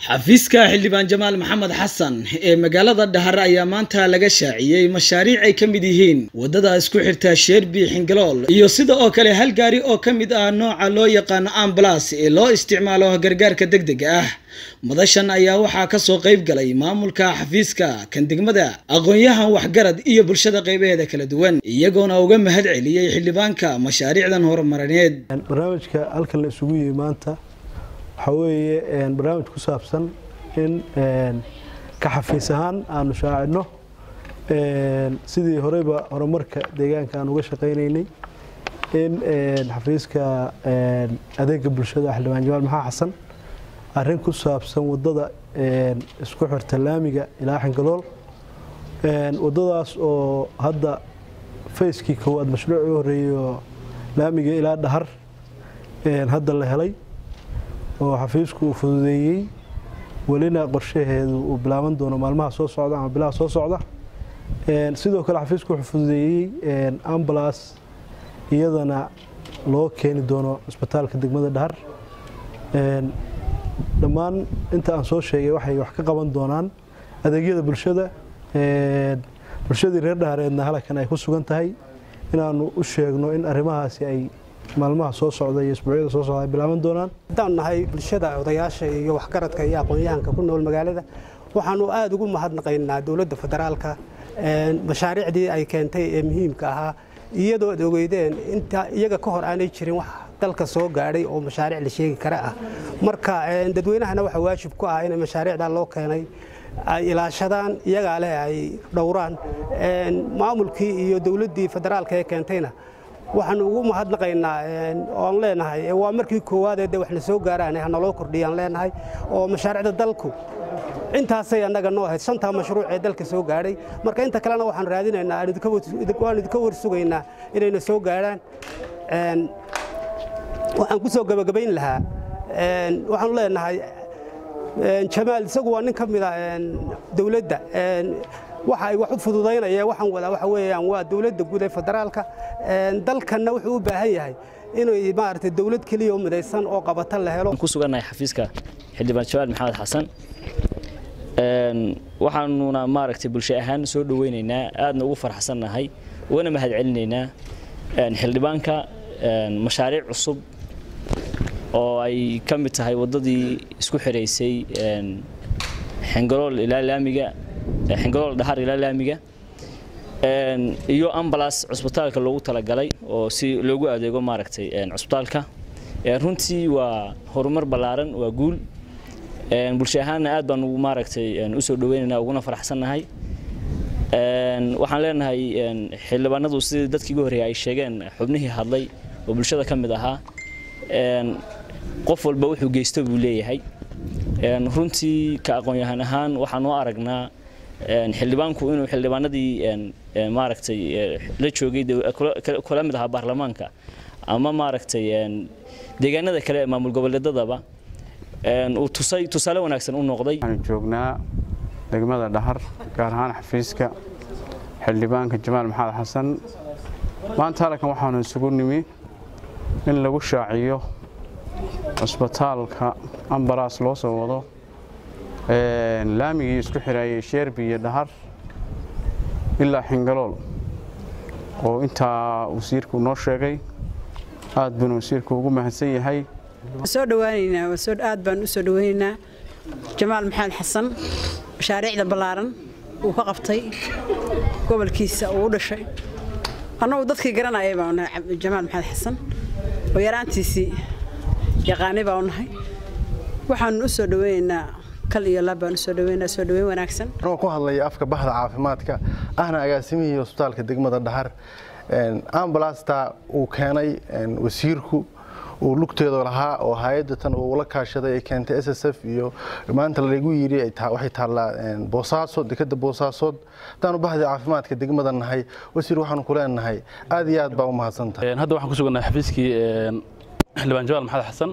xafiiska xildhibaan jamaal maxamed xasan ee magaalada dhahar ayaa maanta laga shaaciyey mashaariic ay ka mid yihiin waddada isku xirta sheerbi xingalool iyo sida oo kale hal gaari oo ka mid ah nooca loo yaqaano ambulas ee loo isticmaalo gargaarka degdega ah madashan ayaa waxaa kasoo qayb galay maamulka xafiiska kan degmada aqoon-yahan waxgarad iyo bulshada qaybaheeda kala duwan iyagoona uga mahad celiyey xildhibaanka mashaariicdan horumarineed barnaamijka halkan la isugu yimi maanta waxaa weeye barnaamij ku saabsan in ka xafiis ahaan aanu shaacino sidii horeyba horumarka deegaanka aan uga shaqaynaynay in xafiiska adeega bulshada xildhibaan jamaal maxaa xasan arrin ku saabsan wadada isku xirta laamiga ilaa xingalool wadadaas oo hadda fayskii koowaad mashruucii u horeeyo laamiga ilaa dhahar hadda la helay oo xafiisku uu fududeeyey welina qorshaheedu uu bilaaban doono maalmaha soo socda ama bilaha soo socda sidoo kale xafiisku wuxuu fududeeyey ambulas iyadana loo keeni doono isbitaalka degmada dhahar dhammaan inta aan soo sheegay waxay wax ka qaban doonaan adeegyada bulshada bulshadii reer dhahareedna halkan ay ku sugan tahay inaanu u sheegno in arrimahaasi ay maalmaha soo socda iyo isbuucyada soo socda ay bilaaban doonaan haddaan nahay bulshada odayaasha iyo waxgaradka iyo aqoon-yahanka ku nool magaalada waxaanu aada ugu mahadnaqaynaa dowladda federaalka mashaariicdii ay keentay ee muhiimka ahaa iyadoo ad ogeydeen inta iyaga ka hor aanay jirin wax dalka soo gaadhay oo mashaariic la sheegi kara ah marka dadweynahana waxaa waajib ku ah inay mashaariicdaa loo keenay ay ilaashadaan iyagaa leh ay dhowraan maamulkii iyo dowladdii federaalka ee keentayna waxaan ugu mahadnaqaynaa oan leenahay waa markii koowaadee de waxna soo gaaraan hanaloo kordhiyaan leenahay oo mashaariicda dalku intaasay annaga noo ahayd shantaa mashruuc ee dalka soo gaadhay marka inta kalena waxaan raadinaynaa waan idinka warsugaynaa inayna soo gaadhaan waxaan ku soo gabagabayn lahaa waxaanu leenahay jamaal isagu waa nin ka mida dowladda waxa ay wax u fududaynaya waxaan wadaa waxa weeyaan waa dowladda guud ee federaalka dalkanna wuxuu u baahan yahay inay maaragtay dowlad keliya oo midaysan oo qabata la helo ku sugannahay xafiiska xildhibaan jamaal maxamed xasan waxaanuna maaragtay bulsho ahaan soo dhoweynaynaa aadna ugu farxsannahay ugana mahad celinaynaa xildhibaanka mashaariic cusub oo ay ka mid tahay waddadii isku xiraysay xingalool ilaa laamiga xingalool dhahar ilaa laamiga iyo ambalas cusbitaalka loogu talagalay oo si loogu adeego maaragtay cusbitaalka runtii waa horumar ballaaran waa guul bulsho ahaanna aad baan ugu maaragtay usoo dhaweynaynaa uguna faraxsannahay waxaan leenahay xildhibaanadu sidii dadkii ugu horreeyay ay sheegeen xubnihii hadlay oo bulshada ka mid ahaa qof walba wuxuu geysto buu leeyahay runtii ka aqoon-yahan ahaan waxaan u aragnaa xildhibaanku inuu xildhibaanadii maaragtay la joogay kula mid ahaa baarlamaanka ama maaragtay deegaanada kale ee maamul goboleedadaba uu tusay tusaale wanaagsan u noqday waxaanu joognaa degmada dhahar gaar ahaan xafiiska xildhibaanka jamaal maxamed xasan maanta halkan waxaanu isugu nimi in lagu shaaciyo cusbitaalka ambalaas loo soo wado laamigii isku xiraayay sheerbi iyo dhahar ilaa xingalool oo intaa wasiirku noo sheegay aad buuna wasiirku ugu mahadsan yahay soo dhawaanaynaa aad baan u soo dhawaynaynaa jamaal maxamed xasan mashaariicda ballaaran uu ka qabtay gobolkiisa uu u dhashay annagu dadkii garanayay baa nahay jamaal maxamed xasan oo yaraantiisii yaqaanay baa u nahay waxaanu u soo dhawaynaynaa kal iyo laab baan u soo dhawaynaa soo dhawayn wanaagsan anoo ku hadlaya afka bahda caafimaadka ahna agaasimihii hosbitaalka degmada dhahar ambulasta uu keenay wasiirku uu lugteedu lahaa oo hay-adda tan uu la kaashaday ay keentay s s f iyo maanta lagu yidhi waxay taallaa boosaaso dekeda boosaasood haddaanu bahda caafimaadka degmada nahay wasiir waxaanu ku leenahay aad iyo aad baa u mahadsantahay hadda waxaan ku sugannahay xafiiskii xildhibaan jamaal maxamed xasan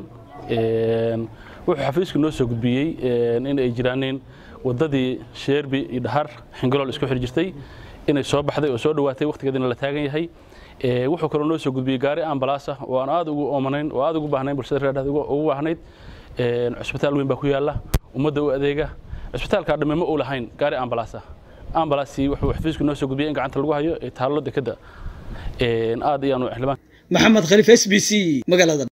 wuxuu xafiisku noo soo gudbiyey in ay jiraaneen waddadii sheerbi iyo dhahar xingalool isku xir jirtay inay soo baxday oo soo dhowaatay wakhtigeedina la taagan yahay wuxuu kaloo noo soo gudbiyey gaari ambalaas ah oo aan aad ugu oomanayn oo aad ugu baahnayn bulshada reer ugu baahnayd cusbitaal weyn baa ku yaalla ummadda u adeega cisbitaalka dhamme ma uu lahayn gaari ambalaas ah ambalaasii wuxuu xafiisku noo soo gudbiyey in gacanta lagu hayo ee taallo dekadda aad ayaanu xildhibaan maxamed khaliif s b c magaalada